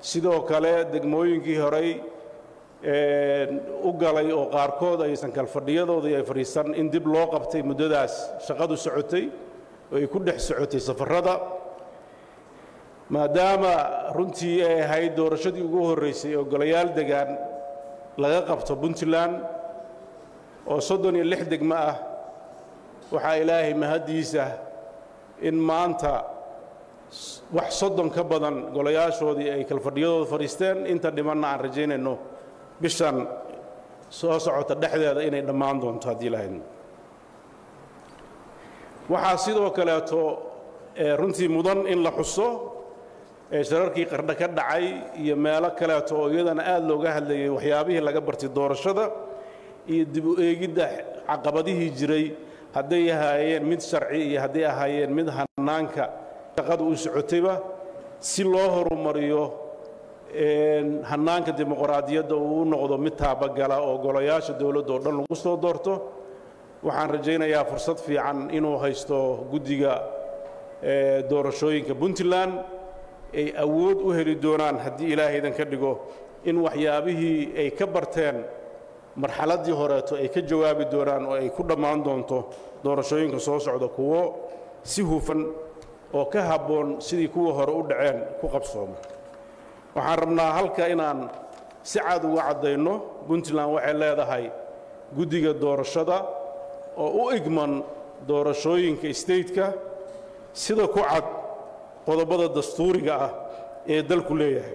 sidoo kale degmooyinkii horey u galay oo qaarkood aysan kalfadhiyadoodii ay fadhiisan in dib loo qabtay muddadaas shaqadu socotay oo ay ku dhex socotay safarrada maadaama runtii ay ahayd doorashadii ugu horraysay oo golayaal degaan laga qabto puntland oo soddon iyo lix degmo ah waxaa ilaahay mahaddiisa in maanta wax soddon ka badan golayaashoodii ay kalfadhiyadooda fadhiisteen inta dhimanna aan rajaynayno bishan soo socota dhexdeeda inay dhammaan doonto haddii lahayd waxaa sidoo kaleeto runtii mudan in la xuso shararkii qardho ka dhacay iyo meelo kaleeto oo iyadana aad looga hadlayay waxyaabihii laga bartay doorashada iyo dib u eegidda caqabadihii jiray hadday ahaayeen mid sharci iyo hadday ahaayeen mid hannaanka shaqadu u socotayba si loo horumariyo hannaanka dimuqraadiyadda uu u noqdo mid taabagala oo golayaasha dowladda oo dhan lagu soo doorto waxaan rajaynayaa fursad fiican inuu haysto guddiga doorashooyinka puntland ay awood u heli doonaan haddii ilaahaydan ka dhigo in waxyaabihii ay ka barteen marxaladdii horeeto ay ka jawaabi doonaan oo ay ku dhammaan doonto doorashooyinka soo socda kuwo si hufan oo ka habboon sidii kuwa hore u dhaceen ku qabsooma waxaan rabnaa halka inaan si cad uga caddayno puntland waxay leedahay guddiga doorashada oo u igman doorashooyinka stateka sida ku cad qodobada dastuuriga ah ee dalku leeyahay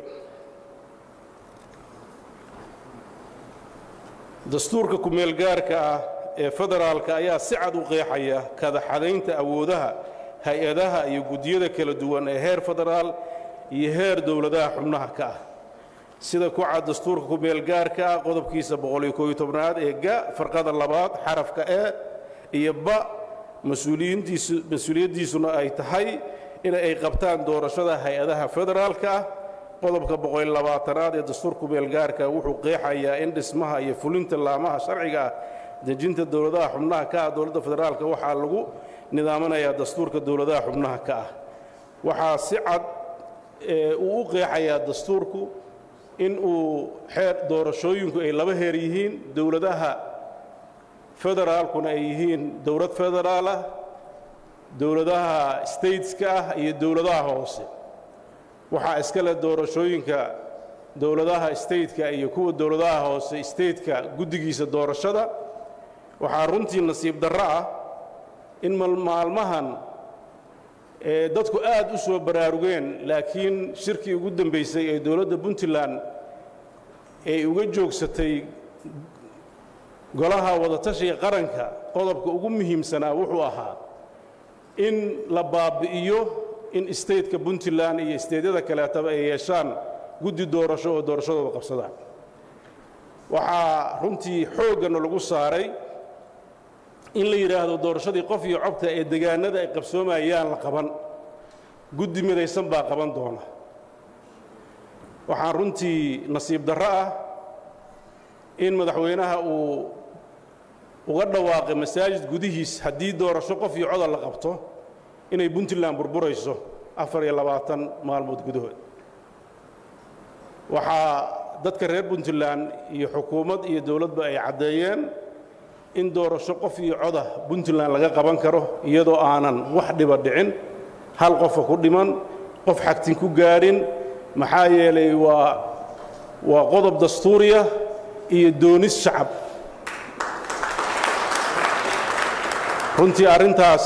dastuurka ku-meelgaarka ah ee federaalka ayaa si cad u qeexaya kadaxadaynta awoodaha hay-adaha iyo guddiyada kala duwan ee heer federaal iyo heer dowladaha xubnaha ka ah sida ku cad dastuurka ku-meelgaarka ah qodobkiisa boqoliyo kooyo tobnaad ee ga farqada labaad xarafka e iyo ba mas-uuliyaddiisuna ay tahay in ay qabtaan doorashada hay-adaha federaalka ah qodobka boqoliyo labaatanaad ee dastuurka ku-meelgaarka wuxuu qeexayaa in dhismaha iyo fulinta laamaha sharciga ah dejinta dowladaha xubnaha ka ah dowladda federaalka waxaa lagu nidaaminayaa dastuurka dowladaha xubnaha ka ah waxaa si cad uu u qeexayaa dastuurku in uu xeer doorashooyinku ay laba heer yihiin dowladaha federaalkuna ay yihiin dowlad federaal ah dowladaha stateska ah iyo dowladaha hoose waxaa iska leh doorashooyinka dowladaha stateka iyo kuwa dowladaha hoose stateka guddigiisa doorashada waxaa runtii nasiib darro ah in maalmahan dadku aad u soo baraarugeen laakiin shirkii ugu dambaysay ee dowladda puntland ay uga joogsatay golaha wadatashiga qaranka qodobka ugu muhiimsanaa wuxuu ahaa in la baabi'iyo in stateka puntland iyo stateyada kaleetaba ay yeeshaan guddi doorasho oo doorashadooda qabsadaan waxaa runtii xooggana lagu saaray in la yidhaahdo doorashadii qof iyo cobta ee degaanada ay qabsoomayaan la qaban guddi midaysan baa qaban doona waxaan runtii nasiib darro ah in madaxweynaha uu uga dhawaaqay masaajid gudihiis haddii doorasho qof iyo coda la qabto inay puntland burburayso afar iyo labaatan maalmood gudahood waxaa dadka reer puntland iyo xukuumad iyo dowladba ay caddeeyeen in doorasho qof iyo coda puntland laga qaban karo iyadoo aanan wax dhiba dhicin hal qofa ku dhiman qof xagtin ku gaadhin maxaa yeelay waa waa qodob dastuuriya iyo doonis shacab runtii arrintaas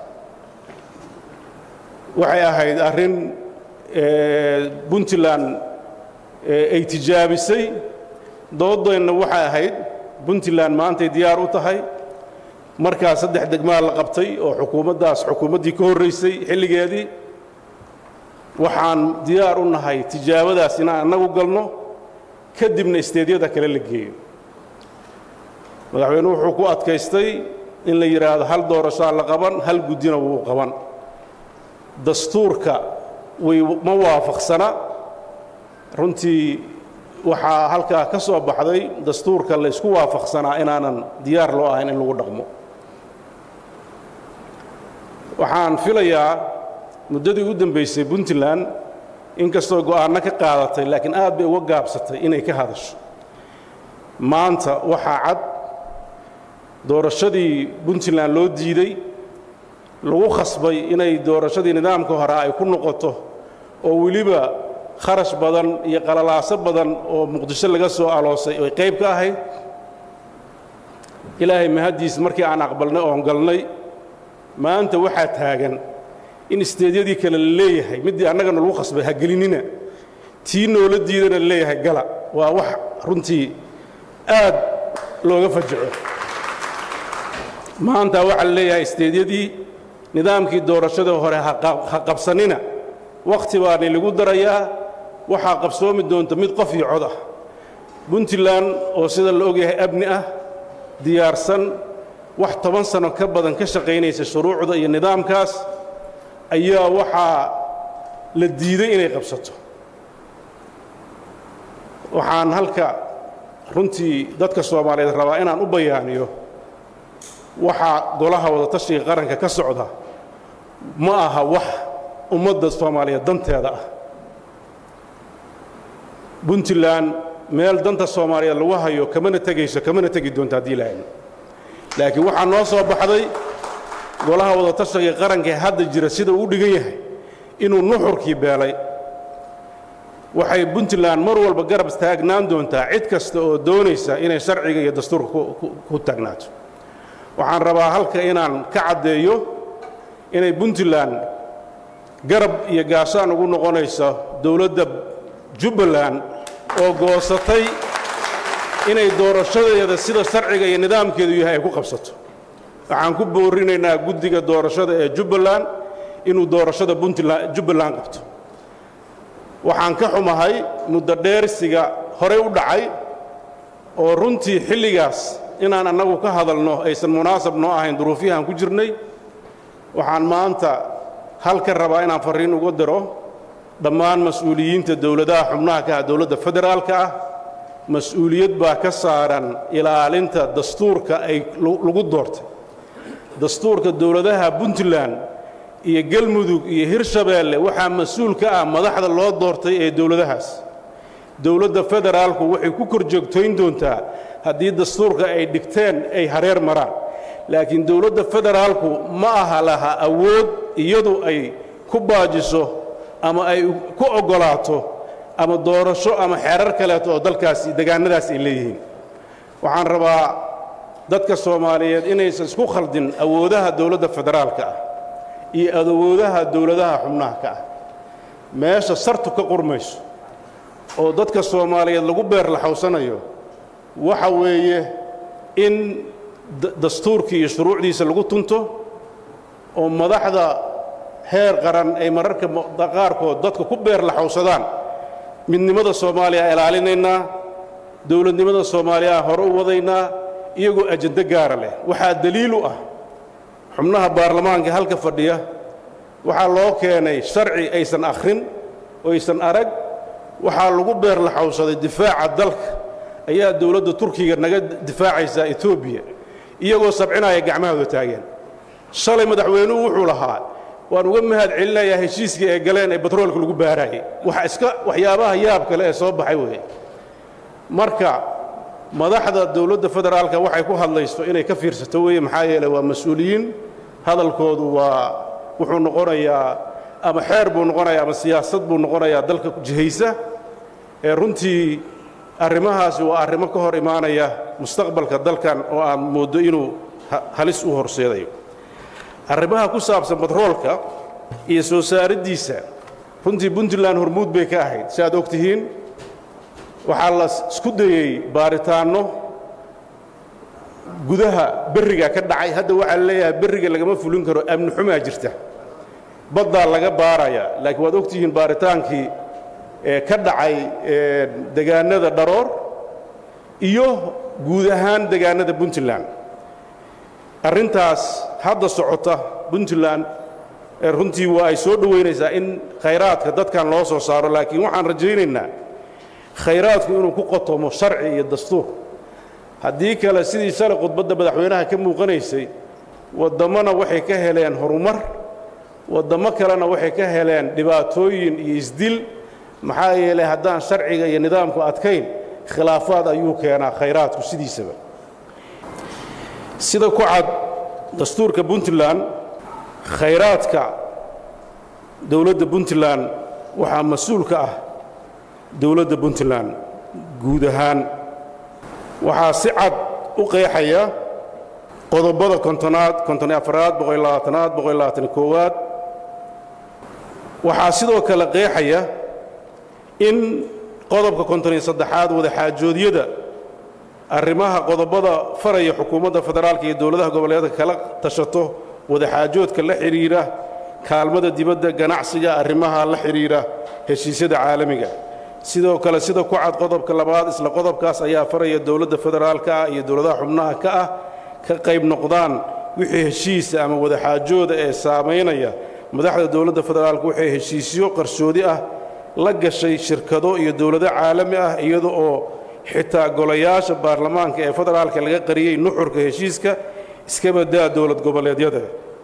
waxay ahayd arrin puntland ay tijaabisay doodeenna waxay ahayd puntland maantay diyaar u tahay markaa saddex degmaa la qabtay oo xukuumaddaas xukuumaddii ka horraysay xilligeedii waxaan diyaar u nahay tijaabadaas inaan annagu galno kadibna isteedyada kale la geeyo madaxweynuhu wuxuu ku adkaystay in la yidhaahdo hal doorashaa la qaban hal guddina wuu qaban dastuurka way ma waafaqsana runtii waxaa halkaa ka soo baxday dastuurka la ysku waafaqsanaa inaanan diyaar loo ahayn in lagu dhaqmo waxaan filayaa muddadii u dambaysay puntland inkastoo go'aanno ka qaadatay laakiin aad bay uga gaabsatay inay ka hadasho maanta waxaa cad doorashadii puntland loo diiday lagu khasbay inay doorashadii nidaamka hore ay ku noqoto oo weliba kharash badan iyo qalalaaso badan oo muqdisho laga soo aloosay oy qayb ka ahayd ilaahay mahaddiis markii aan aqbalnay oon galnay maanta waxaa taagan in isteedyadii kale la leeyahay middii annagana lagu khasbay ha gelinina tii noola diidana la leeyahay gala waa wax runtii aad looga fajaco maanta waxaa la leeyahay isteedyadii nidaamkii doorashada hore ha qabsanina wakhti baani lagu darayaa waxaa qabsoomi doonta mid qof iyo cod ah puntland oo sida la ogyahay abni ah diyaarsan wax toban sano ka badan ka shaqaynaysa shuruucda iyo nidaamkaas ayaa waxaa la diiday inay qabsato waxaan halka runtii dadka soomaaliyeed rabaa inaan u bayaaniyo waxaa golaha wadatashiga qaranka ka socda ma aha wax ummadda soomaaliyeed danteeda ah puntland meel danta soomaaliyeed lagu hayo kamana tegayso kamana tegi doonto haddii lahayn laakiin waxaa noo soo baxday golaha wadatashiga qaranka ee hadda jira sida uu dhigan yahay inuu nuxurkii beelay waxay puntland mar walba garab taagnaan doontaa cid kasta oo doonaysa inay sharciga iyo dastuurka ku taagnaato waxaan rabaa halka inaan ka caddeeyo inay puntland garab iyo gaashaan ugu noqonayso dowladda jubbaland oo goosatay inay doorashadeeda sida sharciga iyo nidaamkeedu yahay ay ku qabsato waxaan ku boorinaynaa guddiga doorashada ee jubbaland inuu doorashada puntland jubbaland qabto waxaan ka xumahay muddo dheersiga horey u dhacay oo runtii xilligaas inaan annagu ka hadalno aysan munaasab noo ahayn duruufyahaan ku jirnay waxaan maanta halka rabaa inaan farriin uga diro dhammaan mas-uuliyiinta dowladaha xubnaha ka ah dowladda federaalka ah mas-uuliyad baa ka saaran ilaalinta dastuurka ay lagu doortay dastuurka dowladaha puntland iyo galmudug iyo hirshabeelle waxaa mas-uul ka ah madaxda loo doortay ee dowladahaas dowladda federaalku waxay ku kor joogtayn doontaa haddii dastuurka ay dhigteen ay hareer maraan laakiin dowladda federaalku ma aha laha awood iyadu ay ku baajiso ama ay ku oggolaato ama doorasho ama xeerar kaleeto oo dalkaasi degaannadaas ay leeyihiin waxaan rabaa dadka soomaaliyeed inaysan isku khaldin awoodaha dowladda federaalka ah iyo awoodaha dowladaha xubnaha ka ah meesha sartu ka qurmayso oo dadka soomaaliyeed lagu beer laxawsanayo waxa weeye in dastuurkii iyo shuruucdiisa lagu tunto oo madaxda heer qaran ay mararka qaarkood dadka ku beer laxawsadaan midnimada soomaaliya ilaalinaynaa dowladnimada soomaaliya hore u wadaynaa iyagoo ajando gaara leh waxaa daliil u ah xubnaha baarlamaanka halka fadhiya waxaa loo keenay sharci aysan akhrin oo aysan arag waxaa lagu beer laxawsaday difaaca dalka ayaa dowladda turkiga naga difaacaysaa etoobiya iyagoo sabcinaya gacmahooda taageen shalay madaxweynuhu wuxuu lahaa waan uga mahad celinayaa heshiiskii ay galeen ee batroolka lagu baaraayey waxa iska waxyaabaha yaab kale ee soo baxay weeye marka madaxda dowladda federaalka waxay ku hadlayso inay ka fiirsato weeye maxaa yeeley waa mas-uuliyiin hadalkoodu waa wuxuu noqonayaa ama xeer buu noqonayaa ama siyaasad buu noqonayaa dalka jihaysa ee runtii arrimahaasi waa arrimo ka hor imaanaya mustaqbalka dalkan oo aan mooddo inuu halis u horseedayo arrimaha ku saabsan batroolka iyo soo saariddiisa runtii puntland hormuud bay ka ahayd si aad og tihiin waxaa la isku dayey baaritaanno gudaha berriga ka dhacay hadda waxaa la leeyahay berriga lagama fulin karo amni xumaa jirta baddaa laga baaraya laakiin waad og tihiin baaritaankii ka dhacay degaannada dharoor iyo guud ahaan degaannada puntland arrintaas hadda socota puntland runtii waa ay soo dhowaynaysaa in khayraadka dadkan loo soo saaro laakiin waxaan rajaynaynaa khayraadku inuu ku qotomo sharci iyo dastuur haddii kale sidii shalay khudbadda madaxweynaha ka muuqanaysay waddammona waxay ka heleen horumar waddammo kalena waxay ka heleen dhibaatooyin iyo isdil maxaa yeelay haddaan sharciga iyo nidaamku adkayn khilaafaad ayuu keenaa khayraadku sidiisaba sida ku cad dastuurka puntland khayraadka dowladda puntland waxaa mas-uul ka ah dowladda puntland guud ahaan waxaa si cad u qeexaya qodobada kontonaad konton afaraad boqol labaatanaad boqol labaatan koowaad waxaa sidoo kale qeexaya in qodobka konton iyo saddexaad wadaxaajoodyada arrimaha qodobada faraya xukuumadda federaalka iyo dowladaha goboleedka kala tashato wadaxaajoodka la xidhiira kaalmada dibadda ganacsiga arrimaha la xidhiira heshiisyada caalamiga sidoo kale sida ku cad qodobka labaad isla qodobkaas ayaa faraya dowladda federaalka ah iyo dowladaha xubnaha ka ah ka qayb noqdaan wixii heshiisa ama wadaxaajooda ee saamaynaya madaxda dowladda federaalka waxay heshiisyo qarsoodi ah la gashay shirkado iyo dowlado caalami ah iyada oo xitaa golayaasha baarlamaanka ee federaalka laga qariyey nuxurka heshiiska iska badaa dowlad goboleedyada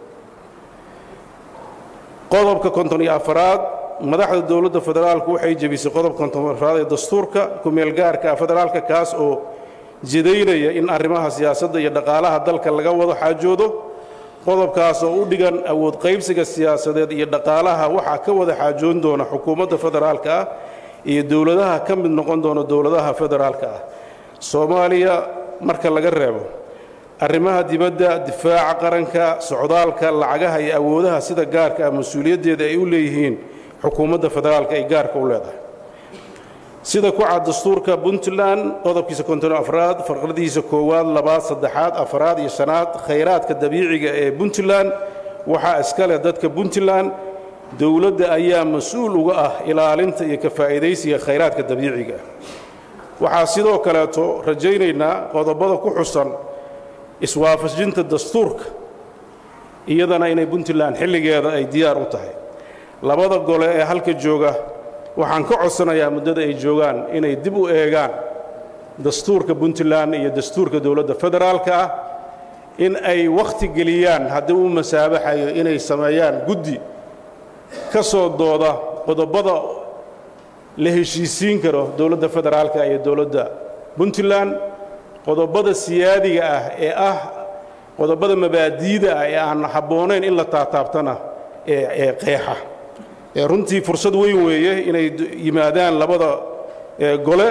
qodobka konton iyo afaraad madaxda dowladda federaalku waxay jebisay qodobka konton afaraad ee dastuurka ku-meelgaarka federaalka kaas oo jidaynaya in arrimaha siyaasadda iyo dhaqaalaha dalka laga wado xaajoodo qodobkaas oo u dhigan awood qaybsiga siyaasadeed iyo dhaqaalaha waxaa ka wada xaajoon doona xukuumadda federaalka ah iyo dowladaha ka mid noqon doona dowladaha federaalka ah soomaaliya marka laga reebo arrimaha dibadda difaaca qaranka socdaalka lacagaha iyo awoodaha sida gaarka ah mas-uuliyaddeeda ay u leeyihiin xukuumadda federaalka ay gaarka u leedahay sida ku cad dastuurka puntland qodobkiisa konton afraad farqadiisa koowaad labaad saddexaad afraad iyo shanaad khayraadka dabiiciga ee puntland waxaa iska leh dadka puntland dowladda ayaa mas-uul uga ah ilaalinta iyo ka faa'iidaysiga khayraadka dabiiciga waxaa sidoo kaleeto rajaynaynaa qodobada ku xusan iswaafajinta dastuurka iyadana inay puntland xilligeeda ay diyaar u tahay labada gole ee halka jooga waxaan ka codsanayaa muddada ay joogaan inay dib u eegaan dastuurka puntland iyo dastuurka dowladda federaalka ah in ay wakhti geliyaan haddii uu masaabaxayo inay sameeyaan guddi ka soo dooda qodobada la heshiisiin karo dowladda federaalka iyo dowladda puntland qodobada siyaadiga ah ee ah qodobada mabaadiida ah ee aan habboonayn in la taataabtana ee qeexa runtii fursad weyn weeye inay yimaadaan labada gole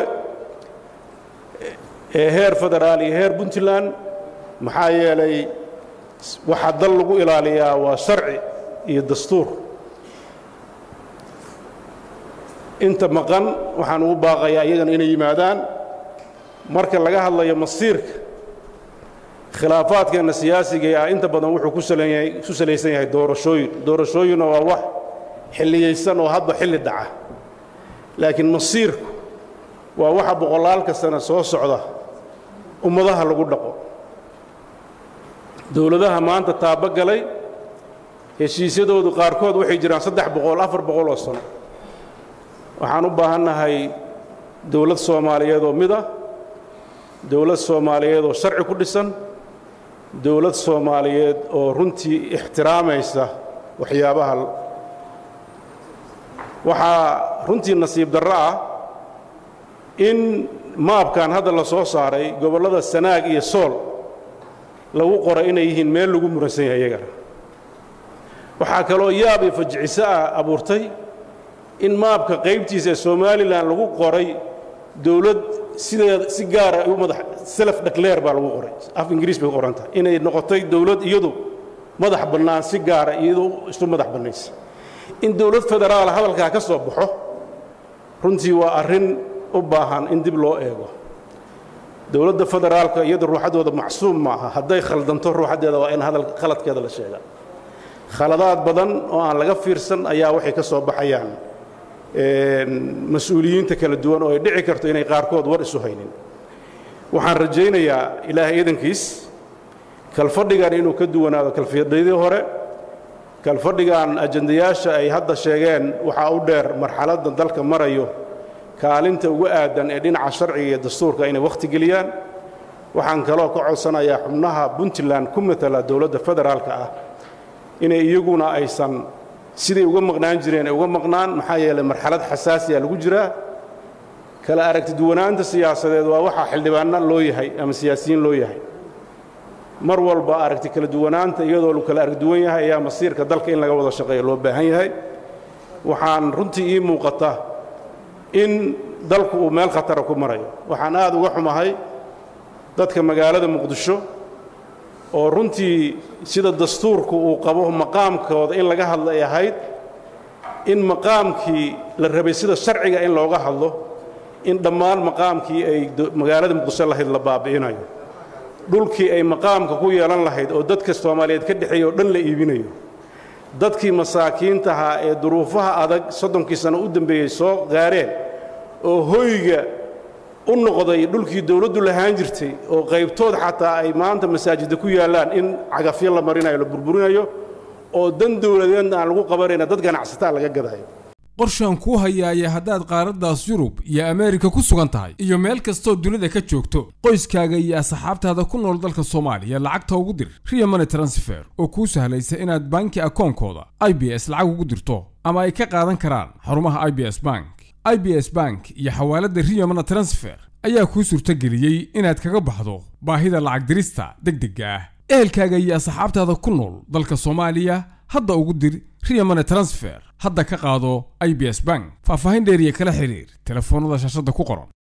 ee heer federaal iyo heer puntland maxaa yeelay waxaa dal lagu ilaaliyaa waa sharci iyo dastuur inta maqan waxaan ugu baaqayaa iyagana inay yimaadaan marka laga hadlayo masiirka khilaafaadkeenna siyaasiga ah inta badan wuxuu ku salaysan yahay doorashooyin doorashooyinna waa wax xilliyaysan oo hadba xilli dhaca laakiin masiirku waa waxa boqolaalka sana soo socda ummadaha lagu dhaqo dowladaha maanta taabogalay heshiisyadoodu qaarkood waxay jiraan saddex boqol afar boqol oo sano waxaan u baahannahay dowlad soomaaliyeed oo mid ah dowlad soomaaliyeed oo sharci ku dhisan dowlad soomaaliyeed oo runtii ixtiraamaysa waxyaabaha waxaa runtii nasiib darro ah in maabkan hadda la soo saaray gobollada sanaag iyo sool lagu qoray inay yihiin meel lagu muransan yahay iyagana waxaa kaloo yaab iyo fajiciso ah abuurtay in maabka qaybtiisa ee somalilan lagu qoray dowlad sideeda si gaara u madax self dhakleer baa lagu qoray af ingiriis bay ku qoran tahay inay noqotay dowlad iyadu madax bannaan si gaara iyadu isu madax bannaysa in dowlad federaala hadalkaa ka soo baxo runtii waa arrin u baahan in dib loo eego dowladda federaalka iyadu ruuxaddooda macsuum maaha hadday khaldanto ruuxaddeeda waa in hadal khaladkeeda la sheegaa khaladaad badan oo aan laga fiirsan ayaa waxay ka soo baxayaan mas-uuliyiinta kala duwan oo ay dhici karto inay qaarkood war isu haynin waxaan rajaynayaa ilaahay idankiis kalfadhigan inuu ka duwanaado kalfadhidii hore kalfadhigan ajandayaasha ay hadda sheegeen waxaa u dheer marxaladda dalka marayo kaalinta ugu aadan ee dhinaca sharciga iyo dastuurka inay wakhti geliyaan waxaan kaloo ka codsanayaa xubnaha puntland ku matala dowladda federaalka ah inay iyaguna aysan siday uga maqnaan jireen ay uga maqnaan maxaa yeelay marxalad xasaasiya lagu jiraa kala aragti duwanaanta siyaasadeed waa waxaa xildhibaanna loo yahay ama siyaasiyiin loo yahay mar walba aragti kala duwanaanta iyadoo lu kala arag duwan yahay ayaa masiirka dalka in laga wada shaqeeyo loo baahan yahay waxaan runtii ii muuqata in dalku uu meel khatara ku marayo waxaan aad uga xumahay dadka magaalada muqdisho oo runtii sida dastuurku uu qabo maqaamkooda in laga hadlo ay ahayd in maqaamkii la rabay sida sharciga in looga hadlo in dhammaan maqaamkii ay magaalada muqdisho lahayd la baabi'inayo dhulkii ay maqaamka ku yeelan lahayd oo dadka soomaaliyeed ka dhexeeya oo dhan la iibinayo dadkii masaakiinta ahaa ee duruufaha adag soddonkii sano u dambeeyey soo gaareen oo hoyga u noqday dhulkii dawladdu lahaan jirtay oo qaybtood xataa ay maanta masaajidda ku yaallaan in cagafyo la marinayo la burburinayo oo dan dawladeedna aan lagu qabanayna dad ganacsataa laga gadayo qorshaan kuu hayaaya haddaad qaaraddaas yurub iyo ameerika ku sugan tahay iyo meel kastoo dunida ka joogto qoyskaaga iyo asxaabtaada ku nool dalka soomaaliya lacagta ugu dir riya money transfer oo kuu sahlaysa inaad banki akoonkooda i b s lacag ugu dirto ama ay ka qaadan karaan xarumaha i b s bank i b s bank iyo xawaaladda riya money transfer ayaa kuu suurtageliyey inaad kaga baxdo baahida lacag dirista deg degga ah ehelkaaga iyo asxaabtaada ku nool dalka soomaaliya hadda ugu dir riya money transfer hadda ka qaado i b s bank faahfaahin dheeriya kala xiriir telefoonnada shaashadda ku qoran